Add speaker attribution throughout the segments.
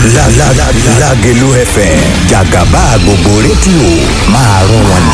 Speaker 1: Lágelú FM jàgàbá gbogbo rédíò máa rún wọn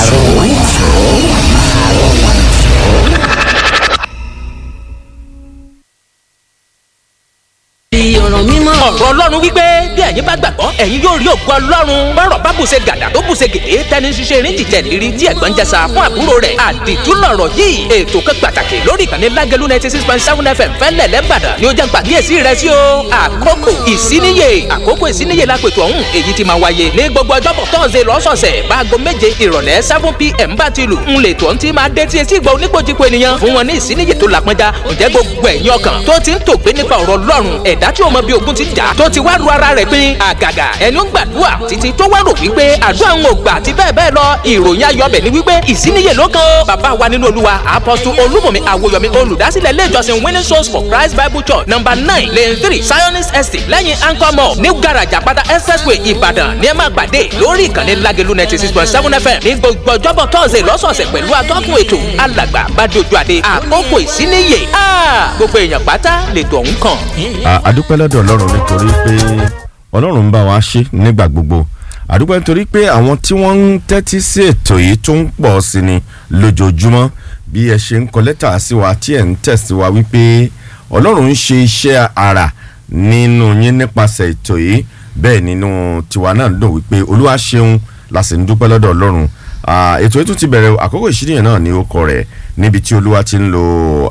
Speaker 2: ọ̀rọ̀ mímọ́.
Speaker 3: ọ̀rọ̀ ọlọ́run wípé bí ẹ̀yin bá gbàgbọ́ ẹ̀yin yóò rí ògo ọlọ́run bọ́rọ̀ bá bùṣe gàdà tó bùṣe gèdè tẹni ṣiṣẹ́ erin jìjẹ́ lérí tí ẹ̀gbọ́n jẹsà fún àbúrò rẹ̀ àdìtú lọ̀rọ̀ yìí ètò kan pàtàkì lórí ìkànnì lágẹ̀lú ninety six point seven fm fẹ́lẹ̀ lẹ́bàdàn ni ó jẹ́ gbàkíyèsí rẹ̀ sí o àkókò ìsíníyè àkókò ìsíníyè lápètò ọ̀hún èyí ti máa wáyé ní gbogbo ọjọ́bọ̀ tọ́sẹ̀ lọ́sọ̀ọ̀sẹ̀ báago méje ìrọ̀lẹ́ seven pm bá ti lù ń lè tó ń ti máa dé tí etí ìgbà oníkojúko ènìyàn fún wọn ní ìsíníyè tó làpọnjá ǹjẹ́ gbogbo ẹ̀yin ọkàn tó ti ń tògbé nípa ọ̀rọ̀ ọlọ́run ẹ̀dá tí ó mọ bí ogun ti jà tó ti wá ru ara rẹ̀ pín àgàgà ẹni ó gbàdúrà títí tó wá rò wípé àdúrà ń gbà àti bẹ́ẹ̀ bẹ́ẹ̀ lọ ìròyìn ayọ̀bẹ̀ ni wípé ìsíníyè ló kan ó bàbá wa nínú olúwa apọ́sù olúmọ̀mí àwòyọ̀mí olùdásílẹ̀ ilé ìjọsìn winning souls for christ bible church number nine lane three zionist estate lẹ́yìn anchor mall new garage àpáta expressway ìbàdàn ní ẹ máa pàdé lórí ìkànnì lágẹ̀lú ninety six point seven fm ní gbogbo ọjọ́bọ̀ tọ́sẹ̀ lọ́sọ̀ọ̀sẹ̀ pẹ̀lú atọ́kùn ètò alàgbà bàdójú àdé àkókò ìsíníyè gbogbo èèyàn pátá lètò ọ̀hún kàn.
Speaker 4: àdúpẹ́ lọ́dọ̀ ọlọ́run nítorí pé ọlọ́run ń bá wa ṣe nígbà gbogbo àdúpẹ́ nítorí pé àwọn tí wọ́n ń tẹ́tí sí ètò yìí tó ń pọ̀ sí ni lójoojúmọ́ bí ẹ ṣe ń kọ lẹ́tà sí wa tí ẹ̀ ń tẹ̀sí wa wípé ọlọ́run ń ṣe iṣẹ́ àrà nínú yín nípasẹ̀ ètò yìí bẹ́ẹ̀ nínú tiwa náà dùn wípé olúwa ṣeun la sì ń dúpẹ́ lọ́dọ̀ ọlọ́run ètò yìí tún ti bẹ̀rẹ̀ àkókò ìṣídìyàn náà ní ó kọ rẹ̀ níbi tí olúwa ti ń lo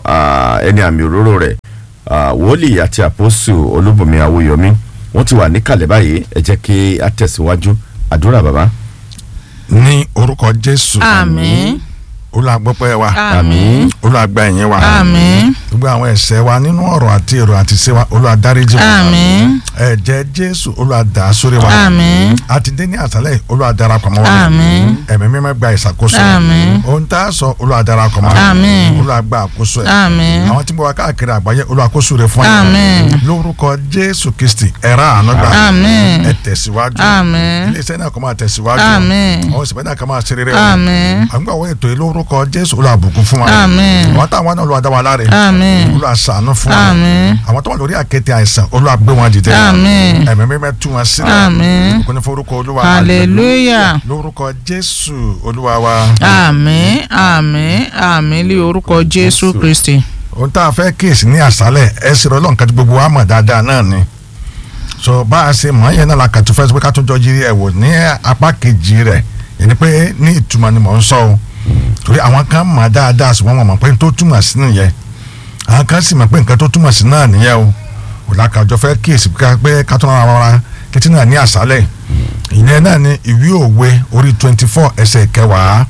Speaker 4: ẹni àmì òróró rẹ̀ wòlíì àti àpọ́sù olúbùnmi àwòyọmí wọ́n ti wà níkàlẹ̀ báyìí ẹ jẹ́ kí a tẹ̀síwájú àdúrà bàbá.
Speaker 5: ní orúkọ jésù.
Speaker 2: àmín.
Speaker 5: olùgbọ́pẹ́ wa.
Speaker 2: àmín.
Speaker 5: olùgbà ẹ̀yìn wa.
Speaker 2: àmín.
Speaker 5: gbogbo àwọn ẹ̀ṣẹ̀ wa nínú ọ̀rọ̀ àti èrò àti ṣe wa olùdáríjì wa.
Speaker 2: àmín.
Speaker 5: ẹ̀jẹ̀ jésù olùdá sórí wa.
Speaker 2: àmín.
Speaker 5: àti dé ní àṣálẹ̀ olùdarapọ̀ mọ́ wa.
Speaker 2: àmín.
Speaker 5: ẹ̀mí mímọ́ gba ìṣàkóso.
Speaker 2: àmín.
Speaker 5: ohun tá a sọ olùdarapọ̀ mọ́ wa.
Speaker 2: àmín.
Speaker 5: olùgbà àkóso ẹ̀.
Speaker 2: àmín.
Speaker 5: àwọn tí mo wá káàkiri àgbáyé olùkóso rẹ̀ fún
Speaker 2: àmín.
Speaker 5: lórúkọ jésù kristi ẹ̀rá àánú gbà.
Speaker 2: àmín.
Speaker 5: ẹ tẹ̀síwájú.
Speaker 2: àmín.
Speaker 5: ilé iṣẹ́ náà kó máa tẹ̀síwájú.
Speaker 2: àmín.
Speaker 5: àwọn ìsìnkú náà kó máa ṣe rere.
Speaker 2: àmín.
Speaker 5: àgbà wo ètò yìí lórúkọ jésù olùbùkún fún wa.
Speaker 2: àmín.
Speaker 5: àwọn táwọn náà olùwàdà wà láre.
Speaker 2: àmín.
Speaker 5: olùwàsànù fún wa.
Speaker 2: àmín.
Speaker 5: àwọn tó wà lórí àkéte àìsàn olùwàgbé wọn dìde.
Speaker 2: àmín.
Speaker 5: ẹ̀mí mímẹ́ tú wọn sílẹ̀.
Speaker 2: àmín.
Speaker 5: kò ní forúkọ olúwa.
Speaker 2: hallelujah.
Speaker 5: lórúkọ jésù olúwa wa.
Speaker 2: àmín àmín àmín lé orúkọ jésù kristi.
Speaker 5: ohun tá a fẹ́ kíyèsí ní àṣálẹ̀ ẹ sì rọ́ lọ́nkà tí gbogbo wa mọ̀ dáadáa náà ni so bá a ṣe mọ̀ yẹn náà la kàtó fẹ́ sọ pé ká tó jọ yiri ẹ̀ wò ní apá kejì rẹ̀ yẹn ni pé ní ìtumọ̀ ni mò ń sọ o torí àwọn kan mọ̀ dáadáa ṣùgbọ́n wọn mọ̀ pé tó túmọ̀ sí nìyẹn àwọn kan sì mọ̀ pé nǹkan tó túmọ̀ sí náà nìyẹn o kò lákàjọ fẹ́ kíyèsí pé ká tó náà rọra kétí náà ní àṣálẹ̀ ìyẹn náà ni ìwé òwe orí twenty four ẹsẹ̀ kẹwàá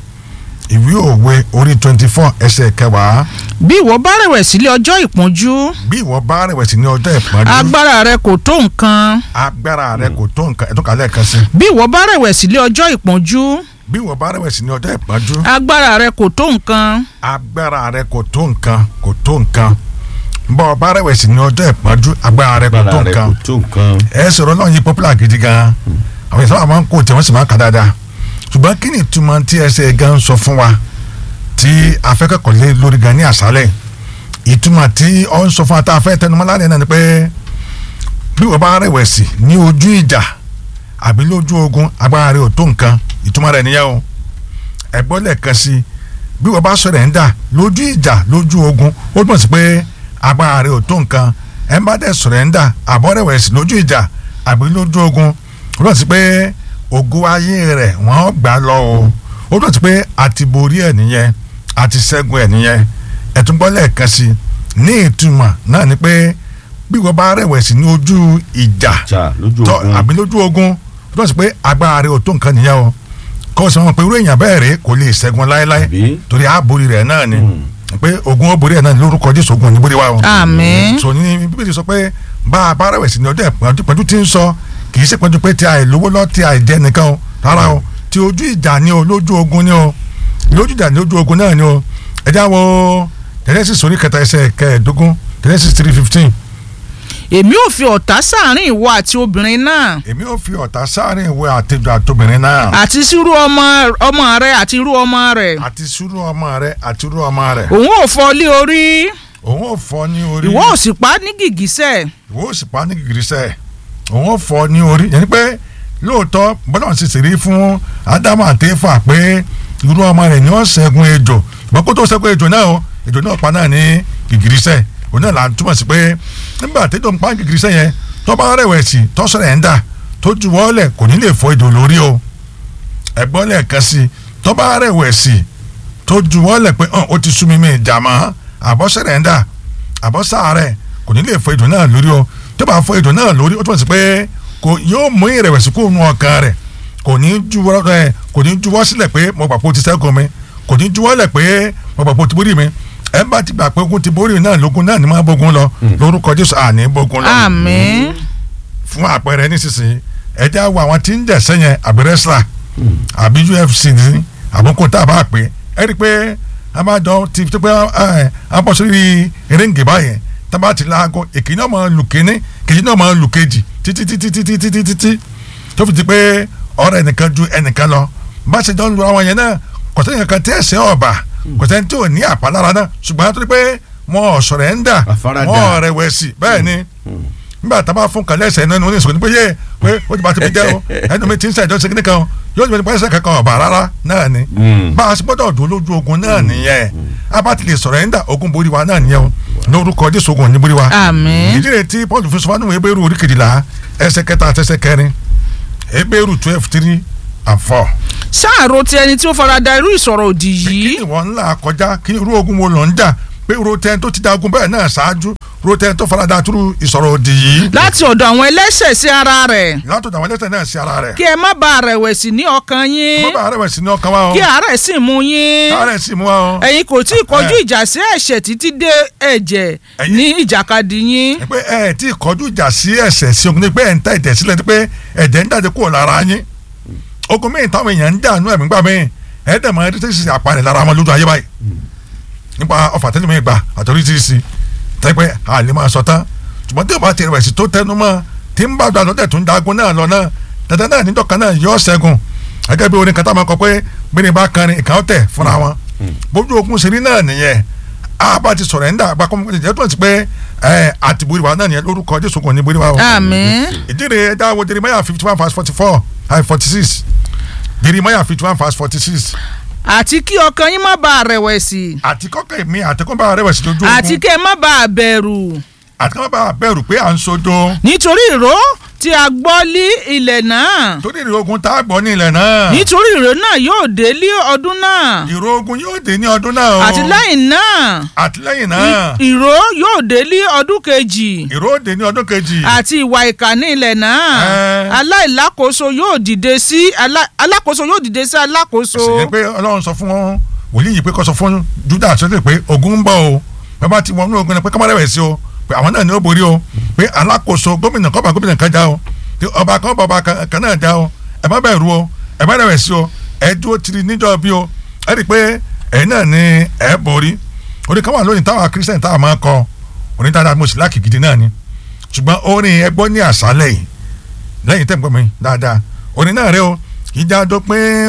Speaker 5: ìwé òwe orí twenty four ẹsẹ̀ kẹwàá
Speaker 2: bí ìwọ bá rẹ̀wẹ̀sì lé ọjọ́ ìpọ́njú
Speaker 5: bí ìwọ bá rẹ̀wẹ̀sì ní ọjọ́ ìpọ́njú
Speaker 2: agbára rẹ kò tó nǹkan.
Speaker 5: agbára rẹ kò tó nǹkan ẹ̀tọ́ kálẹ̀ kan sí.
Speaker 2: bí ìwọ bá rẹ̀wẹ̀sì lé ọjọ́ ìpọ́njú
Speaker 5: bí ìwọ bá rẹ̀wẹ̀sì ní ọjọ́ ìpọ́njú
Speaker 2: agbára rẹ kò tó nǹkan.
Speaker 5: agbára rẹ kò tó nǹkan kò tó nǹkan bọ́ ọ bá rẹ̀wẹ̀sì ní ọjọ́ ìpọ́njú agbára rẹ kò tó nǹkan
Speaker 4: tó nǹkan.
Speaker 5: ẹ sọ̀rọ̀ náà yí popular gidi gan àwọn ìsábà máa ń kó tí wọ́n sì máa ń kà dáadáa ṣùgbọ́n kí ni ìtumọ̀ tí ẹsẹ̀ gan sọ fún wa tí afẹ́kọ̀ọ́ lé lórí gan ní àṣálẹ̀ ìtumọ̀ tí ọ ń sọ fún wa tá a fẹ́ tẹnumọ́ lálẹ́ náà ni pé bí wọ́n bá rẹ̀wẹ̀sì ní ojú ìjà àbí lójú ogun agbára rẹ̀ ò tó nǹkan ìtumọ̀ rẹ̀ nìyẹn o ẹ̀gbọ́n lẹ́ẹ̀kan sí bí wọ́n bá sọ̀rọ̀ ń dà lójú ìjà lójú ogun ó túmọ̀ sí pé agbára rẹ̀ ò tó nǹkan ẹ̀ ń bá dẹ̀ sọ̀rọ̀ ń dà àbọ̀ rẹ̀wẹ̀sì lójú ìjà àbí lójú ogun ó túmọ̀ sí pé ògo ayé rẹ̀ wọ́n gbà lọ o ó túmọ̀ sí pé àti borí ẹ̀ nìyẹn àti ṣẹ́gun ẹ̀ nìyẹn ẹ̀túngbọ́n lẹ́ẹ̀kan sí ní ìtumọ̀ náà ni pé bí wọ́n bá rẹ̀wẹ̀sì ní ojú ìjà
Speaker 4: jà lójú
Speaker 5: tọ́
Speaker 4: ogun.
Speaker 5: àbí lójú ogun ó túmọ̀ sí pé agbára rẹ̀ ò tó nǹkan nìyẹn o kọ́ ọ sọ wọn pé irú èèyàn bẹ́ẹ̀ rèé kò lè ṣẹ́gun láéláé
Speaker 4: Àbí?
Speaker 5: torí àbórí rẹ̀ náà ni pé ogun ó borí ẹ̀ náà ní lórúkọ Jésù ogun ò ní borí wa o
Speaker 2: àmín
Speaker 5: so ní bíbélì sọ pé bá a bá rẹ̀wẹ̀sì ní ọjọ́ ìpọ́njú pẹ̀lú tí ń sọ kì í ṣe pẹ̀lú pé tí a lówó lọ tí a jẹ́ nìkan o rárá o tí ojú ìjà ni o lójú ogun ni o lójú ìjà ni lójú ogun náà ni o ẹ já wo Genesis orí kẹta ẹsẹ̀ kẹẹ̀ẹ́dógún Genesis three fifteen
Speaker 2: èmi ò fi ọ̀tá sáàrin ìwọ àti obìnrin náà
Speaker 5: èmi ò fi ọ̀tá sáárín ìwé àtẹjọ àtobìnrin náà
Speaker 2: àti sírú ọmọ ọmọ rẹ àti irú ọmọ rẹ
Speaker 5: àti sùúrù ọmọ rẹ àti irú ọmọ rẹ
Speaker 2: òun ò fọ́ lé orí
Speaker 5: òun ò fọ́ ní orí
Speaker 2: ìwọ ò sì pa á ní gìgísẹ̀
Speaker 5: ìwọ ò sì pa ní gìgírísẹ̀ òun ó fọ́ ní orí yẹn ni pé lóòótọ́ bọ́lá sì sì rí fún ádámù àti éfà pé irú ọmọ rẹ̀ ni ó ṣẹ́gun ejò ṣùgbọ́n kó tó ṣẹ́gun ejò náà o ejò náà pa náà ní gìgìrísẹ̀ òun náà là ń túmọ̀ sí pé nígbà tẹ́jọ́ ń pa gìgìrísẹ̀ yẹn tó bá rẹ̀wẹ̀sì tó sọ̀rọ̀ ẹ̀ ń dà tó ju wọ́ọ̀lẹ̀ kò ní lè fọ́ ejò lórí o ẹ̀gbọ́n lẹ́ẹ̀kan sí tó bá rẹ̀wẹ̀sì tó ju wọ́ọ̀lẹ̀ pé hàn ó ti sú mi mi ìjà mọ́ àbọ̀ sọ̀rọ̀ ẹ̀ ń dà àbọ̀ sáàrẹ̀ kò ní lè fọ́ ejò náà lórí o tó bá fọ́ ejò náà lórí ó túmọ̀ sí pé kò yóò mú ìrẹ̀wẹ̀sì kúrò nù ọkàn rẹ̀ kò ní juwọ́ ẹ kò ní juwọ́ sílẹ̀ pé mo gbà pé o ti ṣẹ́gun mi kò ní juwọ́ lẹ̀ pé mo gbà pé o ti borí mi ẹ bá ti gbà pé ogun ti borí náà lógun náà ni máa bógun lọ lórúkọ Jésù àní bógun lọ
Speaker 2: àmín
Speaker 5: fún àpẹẹrẹ nísinsìnyí ẹ já wo àwọn tí ń jẹ̀sẹ̀ yẹn àbí wrestler àbí UFC ní àbúkù tá a bá pè é rí i pé a máa jọ ti tó pé ẹ a bọ́ sórí eréǹgè báyẹn tá a bá ti láago èkìní náà máa lù kíní kejì náà máa lù kejì títí títí títí títí títí tó fi di pé ọ̀rọ̀ ẹnìkan ju ẹnìkan lọ bá ṣe jọ ń lu àwọn yẹn náà kò sẹ́yìn kankan tí ẹ̀sẹ̀ ọ̀bà kò sẹ́yìn tí ò ní àpalára náà ṣùgbọ́n tó di pé wọn ò sọ̀rọ̀ ẹ̀ ń dà
Speaker 4: Àfaradà.
Speaker 5: wọn ò rẹ̀wẹ̀sì bẹ́ẹ̀ ni nígbà tá a bá fún kàlẹ́ ẹsẹ̀ náà ní oníṣòwò ní pé yé pé ó ti bá ti fi jẹ́ o ẹnu mi ti ń sẹ́jọ́ sí kíní kan o yóò ti bá ẹsẹ̀ kankan ọ̀bà rárá náà ni bá a ṣe gbọ́dọ̀ dùn lójú ogun náà nìyẹn a bá ti lè sọ̀rọ̀ ẹ̀ ń dà ogun borí wa náà nìyẹn o lórúkọ Jésù ogun ò ní borí wa
Speaker 2: àmín
Speaker 5: ìdí rẹ̀ tí Paul fi sọ fún àwọn ebéèrú orí kejìlá ẹsẹ̀ kẹta àti ẹsẹ̀ kẹrin ebéèrú twelve three and four.
Speaker 2: ṣáàrò ti ẹni tí ó farada irú ìsọ̀rọ̀ òdì
Speaker 5: kí
Speaker 2: yìí
Speaker 5: ni wọ́n ń là kọjá kí irú ogun wo lọ ń jà pé roten tó ti da ogun bẹ́ẹ̀ náà ṣáájú roten tó farada túrú ìsọ̀rọ̀ òdì yìí
Speaker 2: láti ọ̀dọ̀ àwọn ẹlẹ́ṣẹ̀ sí ara rẹ̀
Speaker 5: látọ̀dọ̀ àwọn ẹlẹ́sẹ̀ náà sí ara rẹ̀
Speaker 2: kí ẹ má ba rẹ̀wẹ̀sì ní ọkàn yín
Speaker 5: mo bá rẹ̀wẹ̀sì ní ọkàn wa o kí
Speaker 2: kí àárẹ̀ sì mú yín
Speaker 5: àárẹ̀ sì mú wa o
Speaker 2: ẹ̀yin kò tí ì kọjú ìjà sí ẹ̀ṣẹ̀ títí dé ẹ̀jẹ̀
Speaker 5: Ẹ̀yin-
Speaker 2: ní ìjàkadì yín
Speaker 5: pé ẹ tí kọjú ìjà sí ẹ̀ṣẹ̀ sí ogun ní pé ẹ̀ ń ta ẹ̀jẹ̀ sílẹ̀ ní pé ẹ̀jẹ̀ ń jáde kúrò lára yín ogun míì táwọn èèyàn ń jà nú ẹ̀mí gbà míì ẹ̀ dẹ̀ mọ́ ẹ̀ tí sì àpárẹ̀ lára wọn lójú ayé báyìí nípa ọfà tẹ́lẹ̀ mi gbà àtọ́rí tí ì sí tẹ́pẹ́ àlè máa sọ tán ṣùgbọ́n tí o bá ti rẹ̀ sí tó tẹnu mọ́ tí ń bá gbàdọ́ tẹ̀ tó ń dagun náà lọ náà dandan náà níjọ́ kan náà yọ ṣẹ́gun gẹ́gẹ́ bí orin kan tá a máa kọ pé bíní bá kan ní ìkànnì tẹ̀ fúnra wọn bójú ogun ṣe rí náà nìyẹn a bá ti sọ̀rọ̀ ẹ̀ ń dà àgbà kọ́mọ́ ìjẹ́ tó ń ti pé ẹ àtìbúrí wa náà nìyẹn lórúkọ Jésù kò ní búrí wa o
Speaker 2: àmín
Speaker 5: ìdíre ẹja wo Jeremiah fifty one verse forty four and forty six Jeremiah fifty one verse forty six
Speaker 2: àti kí ọkàn yín má ba rẹ̀wẹ̀sì
Speaker 5: àti kọ́kọ́ mi àti kọ́ bá rẹwẹ̀sì lójú ogun
Speaker 2: àti kí ẹ má ba bẹ̀rù
Speaker 5: àti kọ́ bá bẹ̀rù pé à ń sojo
Speaker 2: nítorí ìró tí a gbọ́ lí ilẹ̀ náà
Speaker 5: torí ìró ogun tá a gbọ́ ní ilẹ̀ náà
Speaker 2: nítorí ìró náà yóò dé lé ọdún náà
Speaker 5: ìró ogun yóò dé ní ọdún náà o
Speaker 2: àti lẹ́yìn náà
Speaker 5: àtìlẹ́yìn náà
Speaker 2: ìró yóò dé lé ọdún kejì
Speaker 5: ìró dé ní ọdún kejì
Speaker 2: àti ìwà ìkà ní ilẹ̀ náà
Speaker 5: Ẹ́.
Speaker 2: aláìlákòóso yóò dìde sí alá- alákòóso yóò dìde sí alákòóso
Speaker 5: sì yẹn pé ọlọ́run sọ fún wọn wòlíì yìí pé kó sọ fún Júdà sọ́dọ̀ pé ogun ń bọ̀ o bàbá ti wọnú ogun náà pé kọ́mọ́rẹ́ wẹ̀ sí o pé àwọn náà ní ó borí o pé alákòóso gómìnà kọ́ba gómìnà kan já o tí ọba kan bọ̀ ọba kan kan náà já o ẹ má bẹ̀rù o ẹ má rẹ̀ wẹ̀ sí o ẹ dúró tiri níjọ́ bí o ẹ rí i pé ẹ̀yin náà ní ẹ borí orí kan wà lónìí táwọn kírísítẹ̀n táwọn máa kọ oní dáadáa mo sì láàkì gidi náà ni ṣùgbọ́n orin ẹgbọ́n ní àṣálẹ̀ yìí lẹ́yìn tẹ̀ ń gbọ́ mi dáadáa orin náà rẹ o ìjà dópin